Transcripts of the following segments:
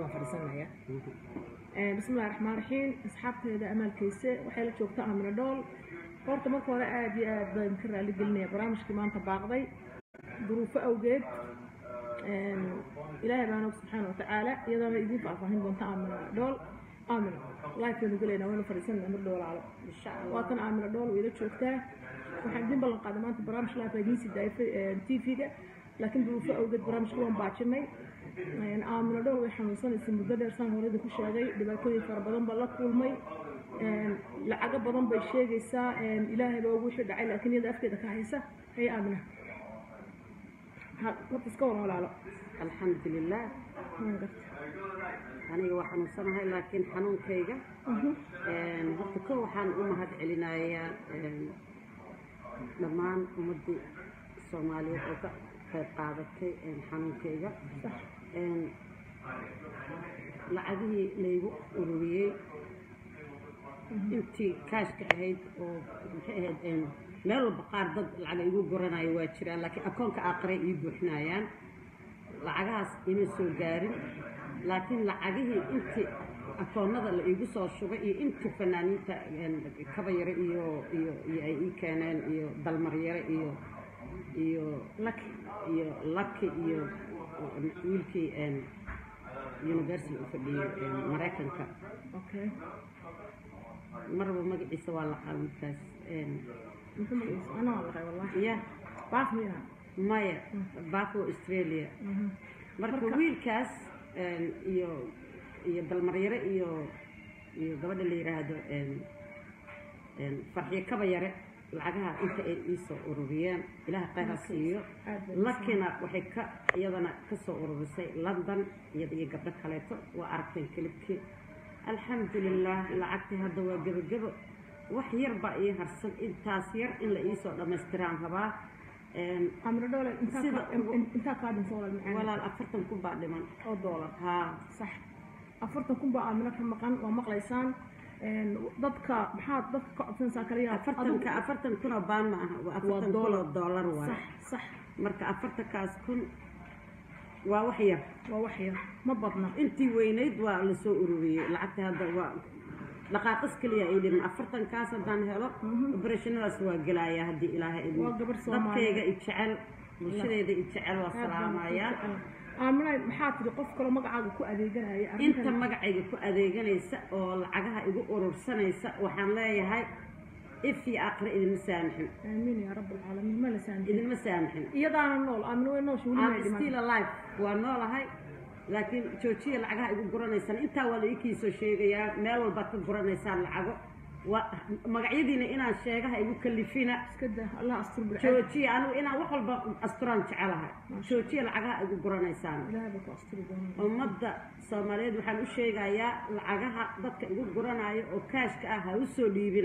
waan fadhiisanaya bismillahi raxmaan raxiim asxaabteeda amaalkayse waxay la joogtaa amina dhool horta marka hore aada iyo aad baan ka raali gelinaya barnaamijkii maanta baaqday duruufo awgeed ilaahay baan og subxaana watacaala iyadaana idiin faahfaahin doonta amina dhool amina lifeanu gelayna waynu fadhiisanayna mar dhoolaalo waatan amina dhool wayla joogtaa waxaan idiin ballan qaaday maanta barnaamij life idiin sii daayay t v-ga laakiin duruufo awgeed barnaamijka waan baajinay aamino dhool way xanuunsanaysay muddo dheer saan horeyda ku sheegay dhibaatooyin fara badan baa la kulmay lacago badan bay sheegaysaa ilaahay baa ugu wixii dhacay laakiin iyada afkeeda ka haysa hay aamina horta iska waran walaalo alxamdulilah aniga waa xanuunsanahay laakiin xanuunkayga horta ko waxaan u mahad celinayaa dhammaan ummaddii soomaaliyeed oo ka qayb qaadatay xanuunkayga lacagihii laygu ururiyey intii kaashka ahayd oo maxay ahayd meel walba qaar dad lacaga igu goranayo waa jiraan laakiin akoonka aqray ii buuxinayaan lacagahaas ima soo gaarin laakiin lacagihii intii akoonnada la iigu soo shubay iyo intii fanaaniinta kabayare iyo iyo iyo ay ii keeneen iyo dalmaryare iyo iyo laki iyo laki iyo wiilkii university u fadhiyey maraykanka okay marba magaciisa waa laqaa wiilkaas muxuu magaciisa ana waa laqay wallahi ya baaf miya maya bafo australia marka Marka- wiilkaas iyo iyo dalmaryare iyo iyo gabadha la yidhaahdo farxiyo kabayare lacagaha inta ay iisoo ururiyeen ilaah khayr ha siiyo aad bay lakina waxay ka iyadana ka soo ururisay london iyada iyo gabdho kaleeto waa aragteen kelibkii alxamdulilah lacagtii hadda waa gebagebo wax yar baa ii harsan intaas yar in la iisoo dhammaystiraan rabaa amina dhoole intaa Sida ka- ugu- in- intaa kaa dhinta walaal macaan walaal afartan kun baa dhiman oo doolar haa sax afartan kun baa aamino ka maqan waa maqlaysaan dadka maxaad dadka ka codsanaysaa kaliya afartanka afartan kun oo baan ma aha waa afartan kun oo dollar. doolar waay sax sax marka afartankaas kun waa wax yar waa wax yar ma badna intii weynayd waa la soo ururiyey lacagta hadda waa dhaqaaqis keliya ay dhiman afartankaas haddaan helo operationnadaas waa gelaya haddii ilaahay idmo Waa gabar Soomaali. dadkayga i jecel bulshadeeda i jecel waa salaamayaa aamina maxaa tiri qof kaloo magacaaga ku adeeganaya inta arrintan magacayga ku adeeganaysa oo lacagaha igu urursanaysa waxaan leeyahay if iyo aqre idinma saamixin aamiin yaa rabb alcaalamiin ma la saanjin idinma saamixin iyadaana nool aamina way noosha weli may I'm dhiman still alive waa noolahay laakiin joojiya lacagaha igu guranaysaan intaa waa la ii soo sheegayaa meel walbaad ka guranaysaan lacago waa magacyadiina inaan sheegaha igu kalifina iska daa allah astur bilcad joojiya anigu inaan wax walba asturaan jecelahay joojiya lacagaha igu guranaysaan ilaahay baa ku asturi doonaa ummadda soomaaliyeed waxaan u sheegayaa lacagaha dadka igu guranayo oo kaashka ah ha u soo dhiibina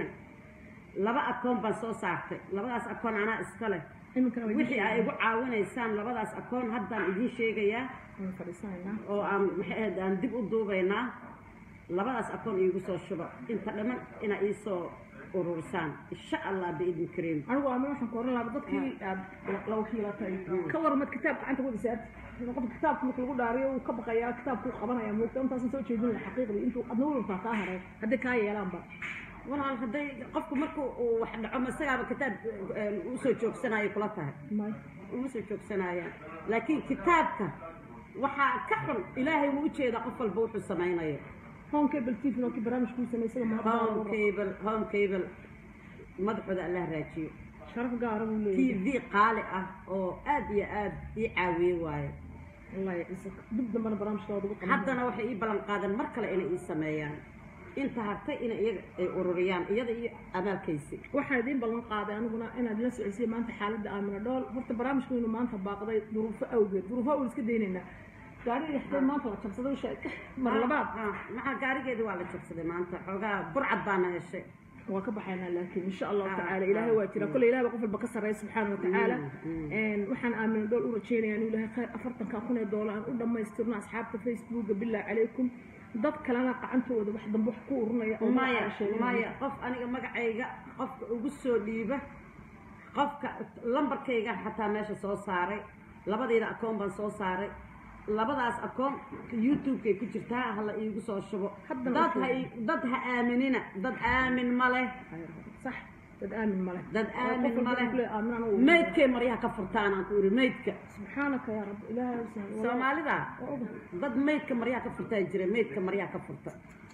laba akoon baan soo saartay labadaas akoon anaa iska leh iminkana way wixii ay igu caawinaysaan labadaas akoon haddaan idiin sheegayaa waan fadhiisanaynaa oo aan maxay ahayd aan dib u duubaynaa labadaas akoon iigu soo shubo inta dhamman inaa iisoo ururisaan insha allah biidni kariim anigu aamina waxaan ku oran lahaa dadkii aad la wakiilatay ka warmad kitaab gacanta ku dhisaarti qofka kitaabka marka lagu dhaariyo uu ka baqayaa kitaabku qabanaya moogta intaasan soo jeedin lahaa xaqiiqdii intuu adna walbaa kaa haray hadday kaa yeelaanba walaal hadday qofku marku uu wax dhaco ma isagaaba kitaab eh, usoo joogsanayo kula tahay may uma soo joogsanayaan laakiin kitaabka waxaa ka xun ilaahay wuu ujeedaa qof walba wuxuu samaynayo home cable tv oo kii barnaamijkuu samaysada home mahadnaq cable home cable madaxooda allah raajiyo sharaf gaara buu t leeyahay v qaali ah oo aad iyo aad ii caawiye waayo wallahi ciise dib dambana barnaamijkooda ugu qaban haddana waxay ii ballan qaadeen mar kale inay ii sameeyaan inta hartay inay iyaga ay ururiyaan iyada iyo amaalkaysi waxaa idiin ballan qaaday aniguna inaad la socodsiiya maanta xaaladda aamina dhool horta barnaamijkaynu maanta baaqday duruufo awgeed duruufo awgeed iska daynaynaa gaariga xitay maanta la jabsaday sheeg mar labaad Ah, maxaa gaarigeedii waa la jabsaday maanta xoogaa burcad baana heshay waa ka baxaynaa laakiin insha allahu Ah, tacaala ah, ilaahay waa jira mm. kolle ilahay baa qof walba ka sarreeya subxaana wa tacaala Mm, Een, waxaan aamina dhool u rajaynayaa inuu ilaahay khayr afartanka kun ee doolar aan u dhammaystirno asxaabta facebooka billah calaykum dad kalena qacantooda wax dambe wax ku urunaya oo maya magaca sheeganaya. maya qof aniga magacayga qofka ugu soo dhiiba qofka lambarkayga xataa meesha soo saaray labadayda akoon baan soo saaray labadaas akoon youtube-kay ku jirtaa hala iigu soo shubo Haddana dad u ha ii- dad ha aaminina dad aamin ma leh sax dad aamin male dad aamin ma leh aaminaan u maydkay maryaha ka furtaan aan ku iri maydka subxaanaka yaa rabbi ilaahay u sahlo soomaalida waa oga dad maydka maryaha ka furtaa jira maydka maryaha ka furta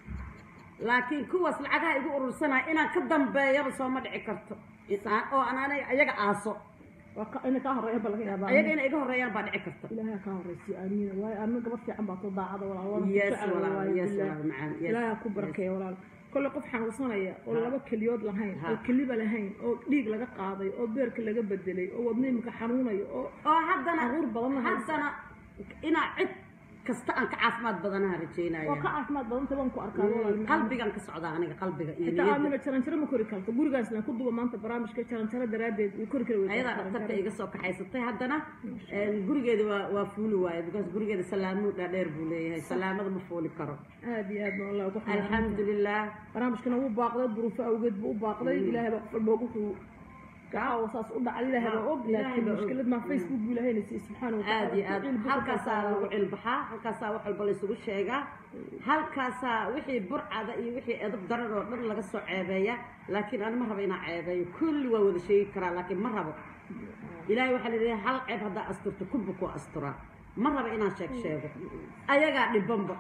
laakiin kuwaas lacagaha igu urursanaya inaan ka dambeeyaba sooma dhici karto Aan- oo aan aniga ayaga aaso waa ka ina kaa horeeya ba laga yaabaa ayaga inay iga horeeyaan baa dhici karta ilaahay kaa horeysiyo aamiina waayo aamina gabar fiican baa too daacada walaal waana ku yes jecel walaal waayo yes billaah. walaal macaan yes ilaahay ha ku barakeeya walaal kolle qof xanuunsanaya oo laba keliyood lahayn Ha. oo keliba lahayn oo dhiig laga qaaday oo beerka laga bedelay oo wadna imika xanuunayo oo oo haddana Caruur badan haysa. haddana inaa cid kasta aan ka caafimaad badanaha oo rajeynaya ka caafimaad badanta waan ku arkaa walaal qalbigan ka socdaa aniga qalbiga iyo xitaa niyadda aamina jaranjaro ma kori karto gurigaasna ku duba maanta barnaamijka jaranjaro daraaddeed way kori kari weydaa ayadaa dhaktarka iga soo kaxaysatay haddana een, gurigeeda waa waa fuuli waaye because gurigeeda salaamuu dhaadheer buu leeyahay salaamada ma fuuli karo aad iyo aad baan allah ugu xamaaran alxamdulilah barnaamijkana wuu baaqday duruufo awgeed buu u baaqday ilaahay baa qof walba wuxuu gacaawa saas u dhacay ilaahay baa og Ilaahay laakiin baa og. mushkilad maa facebook buu ilaahayna siiyey subxaana wa aad iyo aad Cilmi buu halkaasaa ka lagu cilbaxaa halkaasaa wax walba laysugu sheegaa halkaasaa wixii burcada iyo wixii edab darar oo dhan laga soo ceebeeya laakiin ani ma rabo inaan ceebeeyo kulli waa wada sheegi karaa laakiin ma rabo ilaahay waxaa la hal ceeb haddaa asturto kubba ku asturaa ma rabo inaan sheeg sheego ayagaa dhibanba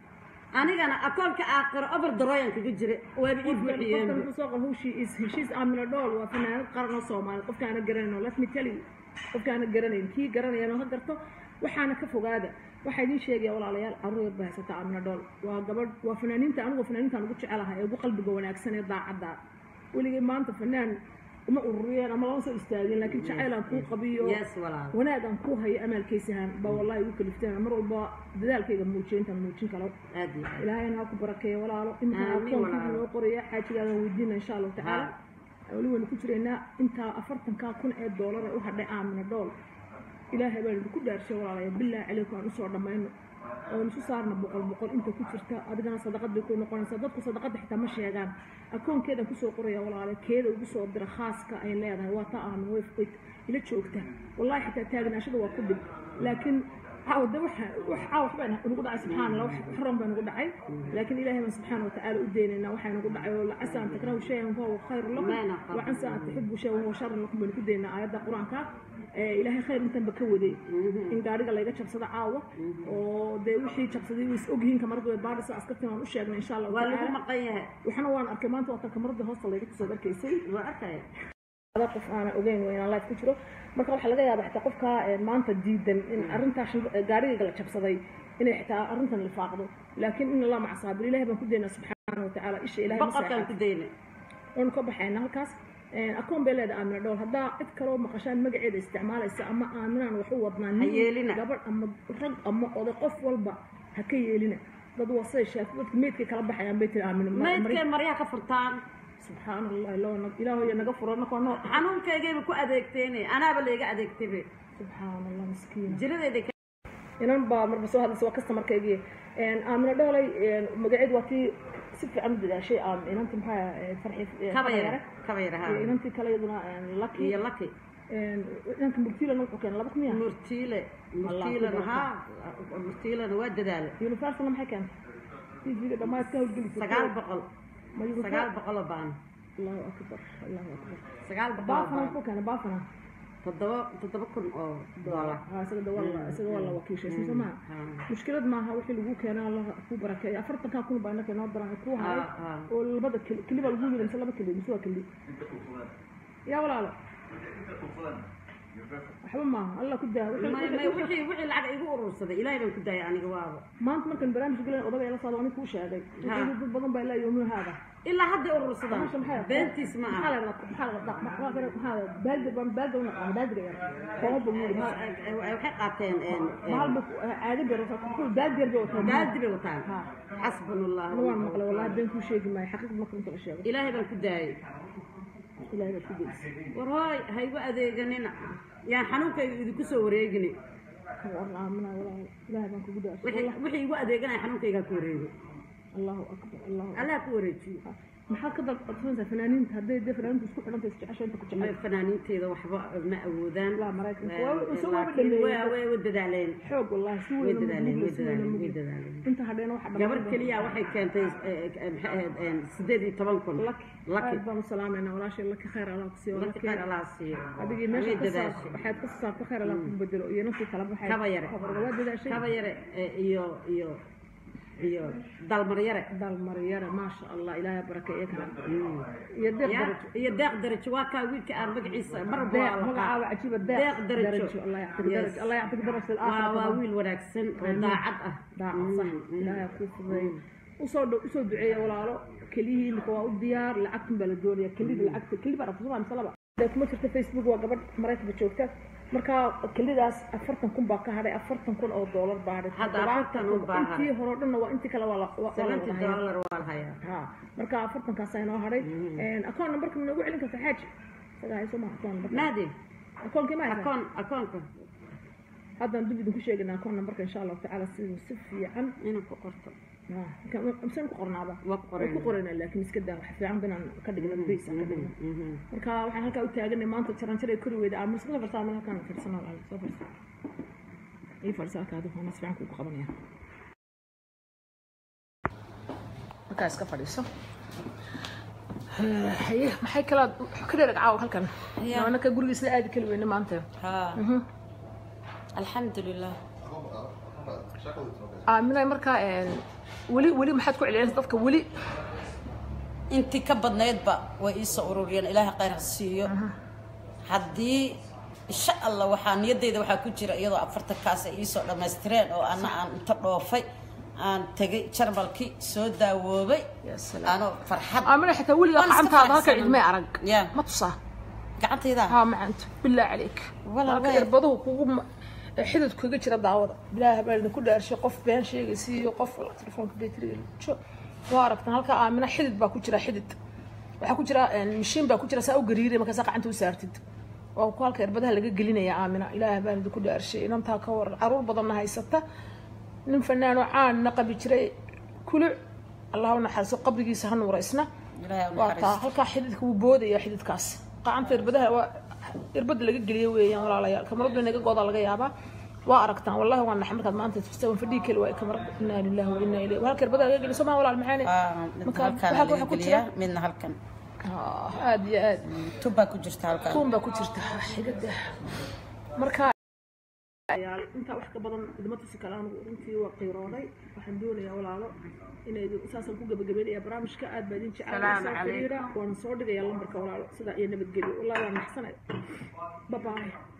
anigana akoonka aakhiro overdaroyan kaga jira waaba ii qofkan buuxiyeen wuxuu soo qor hawshii is heshiis aamina dhool waa fanaanad qaran oo soomaali qofkaana garanayn let me tell you qofkaana garanayn kii garanayana ha garto waxaana ka fogaada waxaa idiin sheegaya walaalayaal caruur yar baa haysata aamina dhool waa gabadh waa fanaaniinta anigoo fanaaniintaan ugu jecelahay ee ugu qalbiga wanaagsan ee daacadda weligay maanta fanaan uma ururiyeen ama lama soo istaagin laakiin jacaylaan kuu qabiyo yes walaal wanaag aan kuu hayo amaalkaysahan baa wallahi igu kalifteen mar walba dadaalkayga muujiyo intaan muujin karo aad iyo aad ilaahayna ha ku barakeeyo walaalo iminkan Aamin akoonkiibu walaalo. noo qoraya xaajigaadan weydiina insha allahu tacaala weli waynu ku jiraynaa intaa afartankaa kun ee doolar ee u hadhay aamina dhool ilaahay baan idinku dhaarshay walaalaya bilaahi calaykum aan usoo dhammayno oon isu saarna boqol boqol inta ku jirta adigana sadaqad bay ku noqonaysaa dadku sadaqadda xitaa ma sheegaan akoonkeedan kusoo qoraya walaale keeda ugu soo dira khaaska ay leedahay waa ta aamin way way ila joogta wallahi xitaa taagnaashada waa ku dhib laakiin caawa de waxa wax caawa waxbaa nagu dhacay subxaana allah wax xaram baa nagu dhacay laakiin ilaahay baan subxaana watacaala u daynaynaa waxaa nagu dhacay oo lacasa an takrahu shayan fahuwa khayru lakum Ma naqab. wacansa an tuxibu shayan wahuwa sharun lakum baynu ku daynaa aayadda qur-aanka ee ilaahay khayr intanba ka waday in gaariga layga jabsado caawa oo dee wixii jabsaday way is ogyihiin kamaradu way baadhisa askartiin waan u sheegnay insha allahu waa lagu tacaala maqan yahay waxna waan arkay maanta waa tan kamaradii hoosta layga kusoo arkaysay waa arkaya ada qof aanan ogeyn waa inaan live ku jiro marka waxaa laga yaabaa xitaa qofka ee, maanta diidan in arrintaa shil- ee, gaarigayga la jabsaday inay xitaa arrintan lifaaqdo laakiin in allah maca saabir ilahay baan ku daynaa subxaana wa tacaala isha ilahay ma boqorkaan seexato ku dayna waanu ka baxayna halkaas akoon bay leedahay aamina dhowl haddaa cid kaloo maqashaan magaceeda isticmaalaysa ama aaminaan wax u wadnaa nin, yeelina. gabadh ama rag ama oday qof walba ha ka yeelina dad waa say sheegto dadka meydkay kala baxayaan bay tiri aamina ma- mari- maydkay maryaha ka furtaan subxaana allahi loo ilaahoya naga furo nakoo noo xanuunkaygayba ku adeegteene anaaba layga adeegtaybe subxaana allah miskiina jiradayda ka inan baa marba soo hadlaysa waa customarkaygii aamina dhoolay magaceed waa tii si fiican u dadaashay aam inanti maxaa eh, farxi eh, kaba Kabayare. yara kaba yara iyo ha inantii kale iyaduna laki iyo laki inanka murtiilana wuxuu keenay laba kun ya murtiile Allah ku murtiilena baraka. ha murtiilena waa dadaale universalna maxay keentay tvga dhammaad ka howlgelisay sagaal boqol ma universal sagaal boqol oo baan allahu akbar allahu akbar sagaal boqol oo baafana baan muxuu keenay baafana toddoba toddoba kun oo doolar ha isaga da waa la- isaga waa la wakiishay soo maha Ha. mushkilad maaha wixii lagu keenaa allah ku barakeeyo afartankaa kun baa inaka inoo daran ku haray Ha, ha. oo labada keli keli baa lagu yiri mise laba keli mise waa keli yaa walaalo waxba maaha allah ku daa wixii- may may wixii- wixii wixii lacag igu urursaday ilaahay baan ku daayay aniga waaba maanta markan barnaamij galan odagay la socdo aniga kuu sheegay Ha. dad badan baa ilaa yoomin haada ilaa hadday urursadaan Maxaa maxaa- beentiis ma maxaa aha la dhaqaa- maxaa la dhaqaa- maxaa la- maxaa la- baaldi baan baaldi u naqaan baaldiga yar koomo buu yiri waxay qaateen een, een, mahal ba caadi bay wataa kul baaldi yar bay wataa baaldi bay wataan Ha. xasbunallah Aniga waan maqlay wallahi been kuu sheegi maayo xaqiiq marka inta la sheego ilaahay baan ku daayay ilaahay baa ku daysay war hooy ha igu adeeganina yaan xanuunkayga idinku soo wareegini war aamina walahi ilaahay baan kugu daashay wixii wixii igu adeeganaya xanuunkayga ha ku wareego allahu akbar allahu akbar allah ku wareejiyo maxaad ka dalbasanaysaa fanaaniinta hadday dee fanaaniinta isku xidhanta isjecesha inta ku ma jecel fanaaniinteeda waxba ma awoodaan Laa, Maraykanka. Eh, Waa- eh, soo waa laakiin dhameeyey. waa- way way dadaaleen xoog wallahi si way weyn dadaaleen way si weyn dadaaleen way dadaaleen inta hadheena waxa gabar keliya waxay keentay eh, eh, maxay ahayd eh, sideed iyo toban kun laki laki aad baan u salaamayna walaashay laki khayr allah ku siiyo laki khayr allah siiyo adigii way meesha ka saar dadaashay waxaad ka saarta khayr allah ku bedelo iyo naftii kala baxay Kaba yare. waa dadaashay kaba yare eh, iyo iyo iyo dalmar yare dalmar yare maasha allah ilaahay barakeeye kala Mm. iyo deeq Ya, darajo iyo deeq darajo waa kaa wiilka aan magaciisa mar walba deeq waa la magacaaba qaa- cajiiba deeq deeq darajo. allah yactig Yes. darajo allah yactig darajo waa waa aakhirka wiil wanaagsan oo daacad ah daacad sax Mm, mm. ilaahay ku fudeeyo usoo dhow usoo duceeya walaalo keliyihii imika waa u diyaar lacagtun baa la doonaya kelida lacagta keli baa rabta soo mise laba dee kuma jirta facebook waa gabadh maraykanka joogta markaa kelidaas afartan kun baa ka hadhay afartan kun oo doolar baa hadhay Hadda Toddobaatan afartan un kun. baa hadhay. intii hore oo dhanna waa intii kale waa la waa- waa la seventy wada hayaa. dollar waa la hayaa ha marka afartankaas inoo hadhay akoon numberka ma noogu celin karta xaaji isagaa hayso ma akoon numberka naadi akoonkii ma haysaa akoon akoonka haddaan dib idinku sheegana akoon numberka insha allahu tacaala siduu si fiican inaan ku qorto misaan ku qornaaba waa ku way ku qorayna qoraynaa laakiin iska daa wax fiican inaan ka dhigno base aan ka dhigno Mhm. marka waxaan halkaa u taaganay maanta jaranjar ay kori weyda aamus soo farsaa meel halkaan fiirsano walaal soo farsa ii farsa halkaa adigu mas fiican kugu qabanaya markaa iska fadhiiso haye maxay kalaad ka dheerag caawa halkan Ya. anaka guriga isla aadi kali weyne maanta ها الحمد لله aaminay markaa weli weli maxaad ku celinaysa dadka weli intii ka badnaydba way ii soo ururiyeen ilaahay khayr ha siiyo haddii insha allah waxaa niyaddayda waxaa ku jira iyadoo afartankaas ay ii soo dhammaystireen oo ana aan inta dhoofay aan tegay jarmalkii soo daawoobay Ya salaam. anoo farxad aaminay xitaa weligaa Waan iska gacantaada halka faraxsanahay. cidmay arag Ya. ma tusaa gacantayda ها ما أنت بالله عليك والله هاك وين؟ إربضه كوم حدد كوجا جرا دعوة بالله بارد كل أرشي قف بين شيء يسي قف تلفون كبيتري شو وارك هالك آمنة حدد باكو جرا حدد waxaa ku jira mishiin baa ku jira saa u gariiray markaasa gacanta u saartid waa ku halka irbadaha laga gelinaya aamina ilaahay baan idinku dhaarshay inantaa ka waran caruur badanna haysata nin fanaanoo caanna qabi jiray kuluc allah u naxariiso qabrigiisa ha nuuraysna ilaahay u waa taa naxariisto halkaa xididka wuu boodaya xididkaas qacanta irbadaha waa irbada laga geliyo weeyaan walaalayaal kamaradu inaga goodaa laga yaabaa waa aragtaan wallahi waa naxay markaad maanta tusta waan fadhii keli waay kamarad inaa lillahi wa inaa ilayhi halka irbada laga geliyo somaa walaal maxaane Ah, midna Marka, halkaan waxaa- laga waxaa ku jira- geliyaa midna halkan Ah, aad iyo aad tub baa ku jirta halkan kuun baa ku jirta xigada marka intaa wax ka badan idma tusi kale anigu runtii waa qiirooday waxaan doonayaa walaalo inay saasaan ku gabagabeynaya barnaamijka aad baa idin jecel Salaamu soo calaykum. xiriira waana soo dhigaya lambarka walaalo sidaa iyo nabadgelyo wallahi waa naxsanay babaay